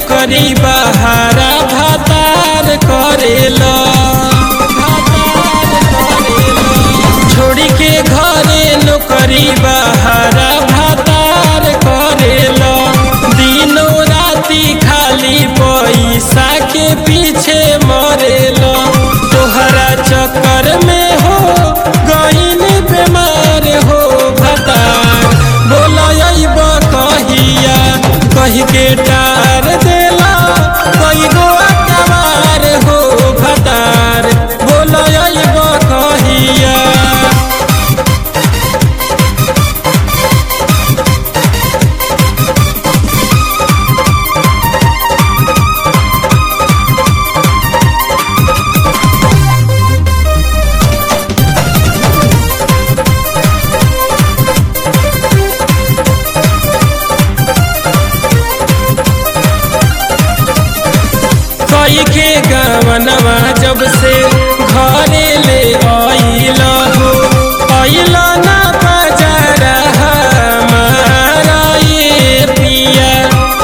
नौकरी बहारा भातार करेला छोड़ी के घरे नौकरी बहारा भातार करेला दिनों राती खाली पैसा के पीछे मरेला तोहरा चक्कर में हो गईन बीमार हो भतार बोलब कहिया कही के टार देला कई गो अकबार हो भतार बोलब कहिया कई के गवनवा जब से घरे ले आइला हो आइला ना बजारा हमारा ये पिया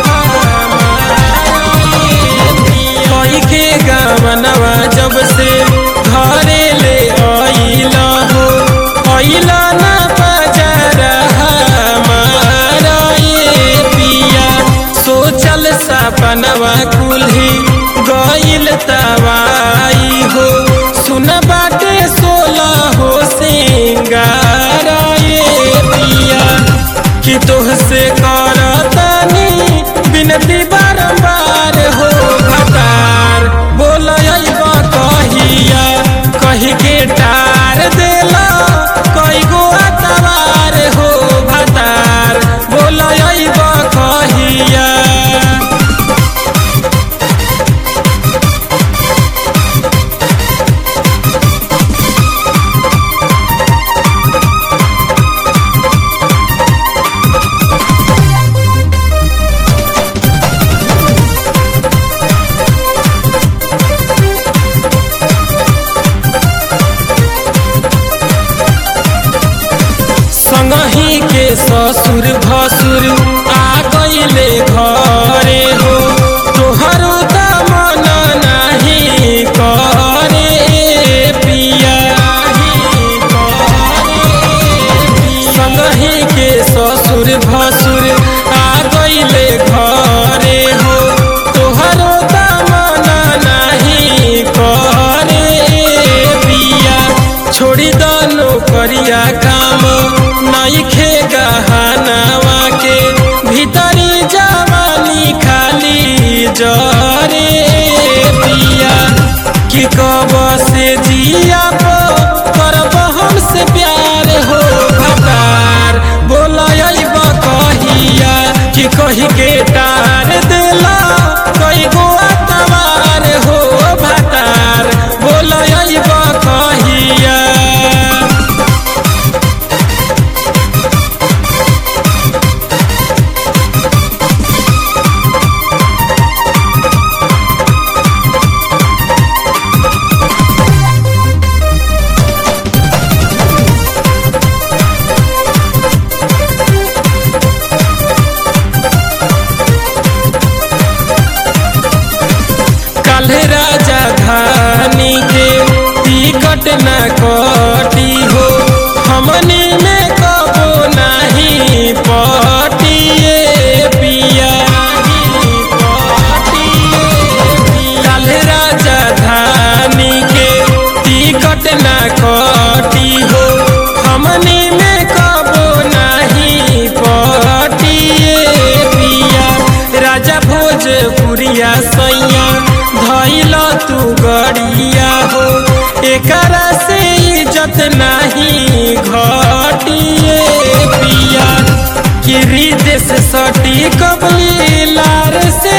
कई के गवनवा जब से घरे ले आइला हो आइला ना बजारा हमारा ये पिया सोचल सपनवा कुल्ही गइल तवाई हो सुन बाटे सोला हो सिंगार ये पिया कि तोहसे करतनी बिनती बारंबार हो भतार बोल कहिया कही के टार देला कई गो अतवार हो भतार बोल कहिया संगही के ससुर भसुर आ गईले घरे हो तोहरो दामन नाही करे पिया संगही के ससुर भसुर आ गईले घरे हो तोहरो दामन नाही करे पिया छोड़ी दनो करिया काम नईखे गहनावा के भीतरी जवानी खाली जरे पिया कि कब से जिया करब हमसे प्यार हो भतार बोलब कहिया कि कही के टार देला कई गो अतवार हो भतार बोलब कहिया कल राजा धानी के टिकट न कटी हो हमनी में कबो नहीं पटिए पिया कल राजा धानी के टिकट न कटी हो हमनी में कबो नहीं पटिए पिया राजा भोजपुरिया सैया धैल तू गड़िया हो एकरा से इज्जत नहीं घटिए पिया कि रिदेश सटी कबली लार से